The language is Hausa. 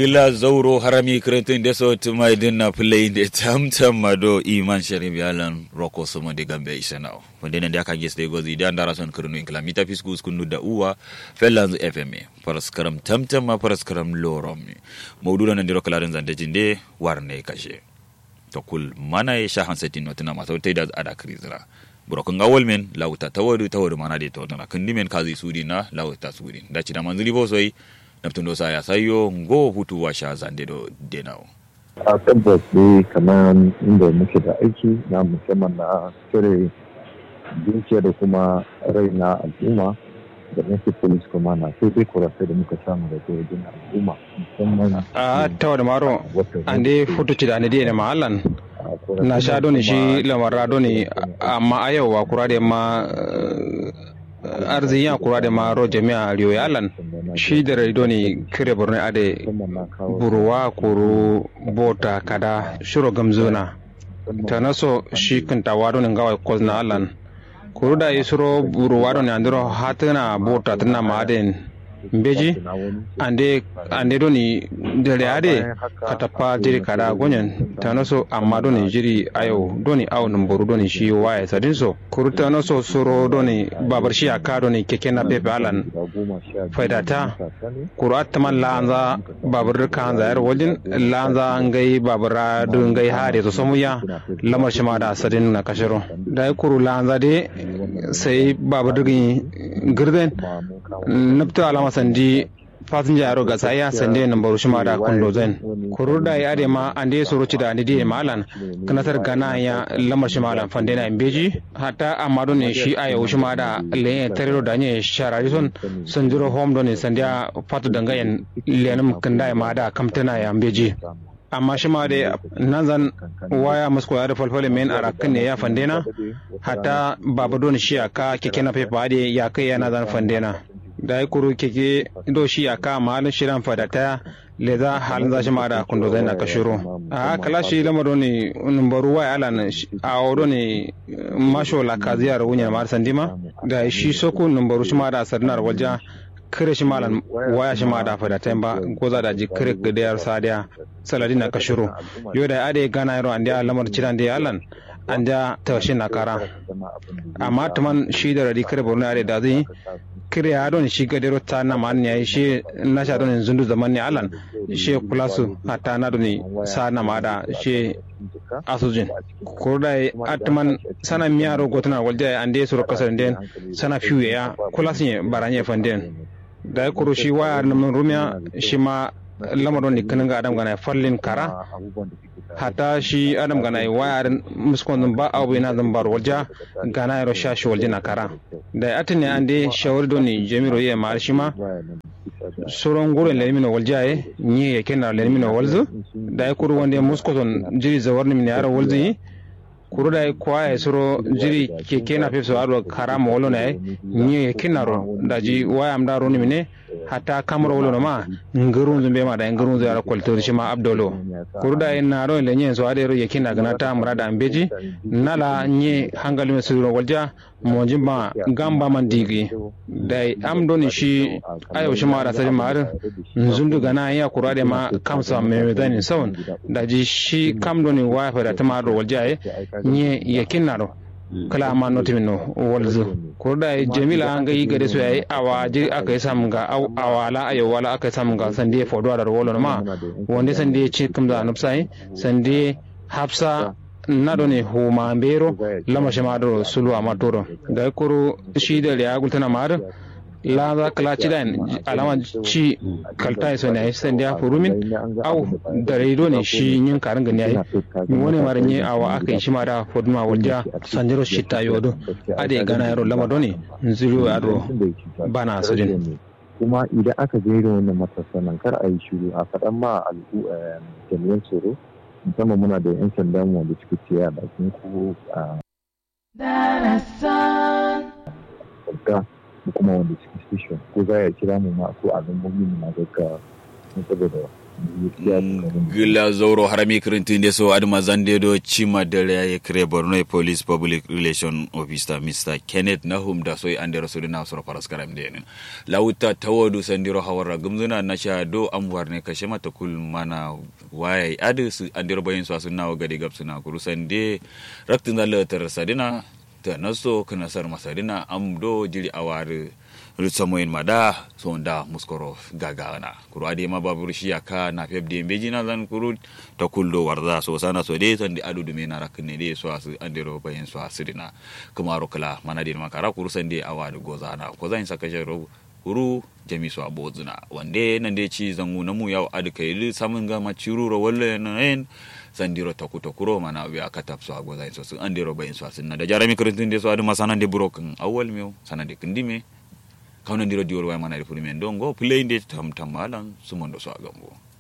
gila zauro harami kretin da so tuma idin na play da tamtam mado iman sharif yalan roko somo de gambe isanao wanda ne da aka gesta gozi da ndara son kurnu in kilamita fisku skunu da uwa fellanzu fm paraskaram tamtam ma paraskaram lorom mawduda nan diro kalarin zande jinde warne kashe to kul mana ya sha hansatin notina ma sautai da ada krizira burokun ga wolmen lauta tawadu tawadu mana de to tana kan dimen kazi sudi na lauta sudi da ci da manzili bo soyi naftun dosa ya sayo ngo hutu wa sha zande do denao a tabbas dai kamar inda muke da aiki na musamman na cire dukiya da kuma rai na al'umma da nake police kuma na sai dai kurasai da muka samu da ke wajen al'umma musamman a tawa da maro ande futuci da ande da mahallan na sha doni shi lamarra doni amma a yau wa kura da ma arzikin ya kura da ma ro jami'a riyo yalan shi da rai doni kire borno ade buruwa kuru bota kada shiro gamzuna ta naso shi kinta wado ne gawai kozna alan kuru da isuro buruwa doni andiro hatina bota tana ma aden mbeji ande ande doni dere ade katapa jiri kada gonyen tanoso amma doni jiri ayo doni aw numboru doni shi waye sadin so kuru tanoso soro doni babar shi aka doni keke na pepe alan faidata kuru atman lanza babar kanza yar wajin lanza ngai babara du ngai hare to somuya lamar shi ma da sadin na kashiro da kuru lanza de sai babar dugin girden nabta alama sandi fasinja yaro ga saya sande nan baru shima da kundo zen kurur da ya ma ande soro ci da ande di malan kanatar gana ya lamar shi malan fande na imbeji hatta amado ne shi aya shima da le tarero da ne sharari son sanjiro home don ne sandiya fatu dangayen lenum kanda ma da kamtana ya imbeji amma shi ma da nan zan waya musko ya da falfale men arakan ne ya fandena hatta babado ne shi aka keke na fefa ya kai yana zan fandena da ya kuru keke do shi a ka malin shirin fadata le za halin za shi ma da kundo zai na kashiro a kala shi lamaro ne numbaru wa ala a wado ne masho la ka ziyar wunya ma sandima da shi soko numbaru shi ma da sarnar walja kire shi malan waya shi ma da fadata ba goza da ji kire gadiyar sadiya saladi na kashiro yo da ade gana yaro an da lamar ciran da yalan an da tashi na kara amma tuman shi da radi kare borno ade da zai kire ya don shi gadero ta na man ya shi na sha don zundu zaman ne alan shi kulasu hatta na don sa na ma da shi asujin ko da atman sana miyaro gotuna walja ande suru kasar den sana fiye ya kulasu ne baranye fanden da ya kuro shi waya na rumiya shi ma lamarin ne kanin ga adam gana fallin kara hata shi adam gana waya muskon ba abu yana zan bar walja gana ya rasha shi walja na kara da ya atine an dai shawar doni jami'ro ya ma shi ma sauran gurin lalmino walja ya ni ya kena lalmino walzu da ya kuru wanda muskon jiri zawar ni yara walzu yi kuru da kwa ya suro jiri keke na fefso aro karama wolo na ni ya kinaro da ji waya am daro ni mine hata kamar wolo ma ngurun zumbe ma da ngurun zara kwalto shi ma abdolo kuru da na ro le nyen so ade ro yake na gana ta murada ambeji nala nye hangali me suro walja monji ma gamba man digi da am doni shi ayo shi ma da sai mar nzundu gana ya kuru da ma kamsa me me dani sawon da ji shi kam doni wa fa da ta ma ro walja nye yakin na ro kala ma noti minno walzu ko da jamila an ga yi gade so yayi awa ji aka yi samun ga awala ayo wala aka yi samun ga sande fodo da wolo ma wanda sande ci kum da nupsai sande hafsa na do ne huma mbero lama shama do sulu amatoro ga koro shi da ya gultana mar la za kala ci dan alama ci kalta so ne sai da furumin au da reido ne shi yin karin gani yayi mi wani marin yi awa aka yi shi ma da foduma walja sanjiro shi ta yodo ade gana yaro lama doni nziru ado bana sujin kuma idan aka je irin wannan matasanan kar a yi shiru a faɗan ma al'u jami'an tsoro musamman muna da 'yan sandan wanda suke ciye a bakin ko a da kuma wanda suke station ko za ya kira mu ma ko a lambobi mu na gaggawa don saboda gila zoro harami kirintin so adama zande do chima dare ya kire borno police public relation officer mr kenneth nahum da soy andero so na so paras karam de lauta tawodu sandiro hawara gumzuna na sha do amwar ne kashe mata kul mana waye adu su andero bayin so sun nawo gade gab suna kuru sande raktin da latar sadina ta naso kana sar masadina am do jiri aware rutsamoyin mada so da muskoro gagana kuru ade ma babur shi aka na feb de beji na zan kuru ta kuldo warza so sana so de san di adu dume na rakne de so asu andero bayin so asirina kuma rokala mana de makara kuru san de awadu gozana ko zan saka jero kuru jami so abozuna wande nan de ci zangu na mu yaw adu kai samun ga maciruro walle nan sandiro taku takuro mana wi aka tapso ago zain so sun andiro bayin so sun da jarami kurintin de so adu masana de broken awal mew sana de kindime kawna ndiro diwol way mana de furi men dongo play de tam tam malan sumondo so agambo